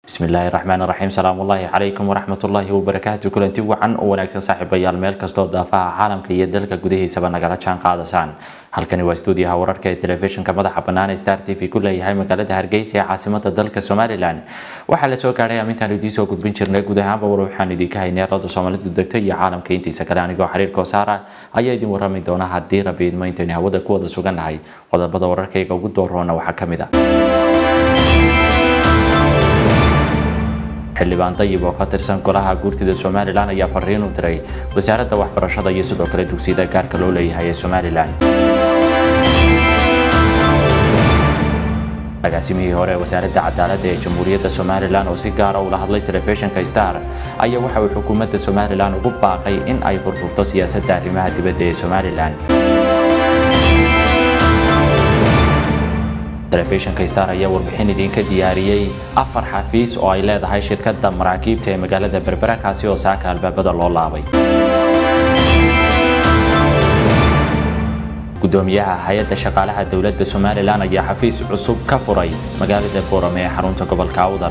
bismillaahi raxmaan raxiim salaamullaahi calaykum waraxmatullaahi wabarakaatu kulanti wacan oo wanaagsan saaxiibayaal meel kastoo daafaha caalamka iyo dalka gudihiisaba nagala jaan qaadasaan halkani waa stuudiyaha wararka ee telefishinka madaxa bannaan ee star t v ku leeyahay magaalada hargeysa ee caasimada dalka somalilan waxaa la soo gaadhay amintaan idiin soo gudbin jirnay guud ahaanba war waxaan idinka haynay rada soomaalidu degta iyo caalamka intiisa kale anigoo xiriirkoo saara ayaa idin warrami doona haddii rabi idmo intaynu hawada ku wada sugannahay qodobada wararkayga ugu dooroona waxaa ka mid ah xildhibaan dayib oo ka tirsan golaha guurtida somalilan ayaa fariin u diray wasaaradda waxbarashada iyo sidoo kale dugsiyada gaarka loo leeyahay ee somalilan agaasimihii hore ee wasaaradda cadaaladda ee jamhuuriyadda somalilan oo si gaara ula hadlay telefishinka star ayaa waxa uu xukuumadda somalilan ugu baaqay in ay furfurto siyaasadda arrimaha dibadda ee somalilan telefishinka star ayaa warbixin idinka diyaariyey afar xafiis oo ay leedahay shirkadda maraakiibta ee magaalada berbera kaasi oo saaka albaabada loo laabay gudoomiyaha hay-adda shaqaalaha dowladda somalilan ayaa xafiis cusub ka furay magaalada boorame ee xarunta gobolka awdal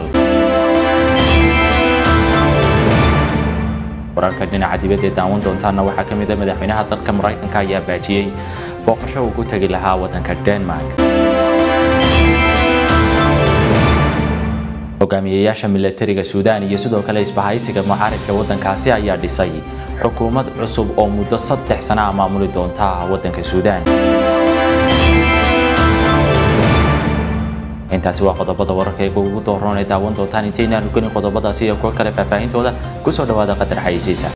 wararka dhinaca dibadda ee daawan doontaana waxaa ka mid a madaxweynaha dalka maraykanka ayaa baajiyey booqasho uu ku tegi lahaa waddanka denmark hogaamiyeyaasha milatariga suudaan iyo sidoo kale isbahaysiga mucaaridka waddankaasi ayaa dhisay xukuumad cusub oo muddo saddex sana a maamuli doonta waddanka suudaan intaasi waa qodobada wararkayga ugu dooroon ee daawan doontaan intaynaan gelin qodobadaasi iyo kuwo kale faahfaahintooda kusoo dhawaada qadar xayeysiisa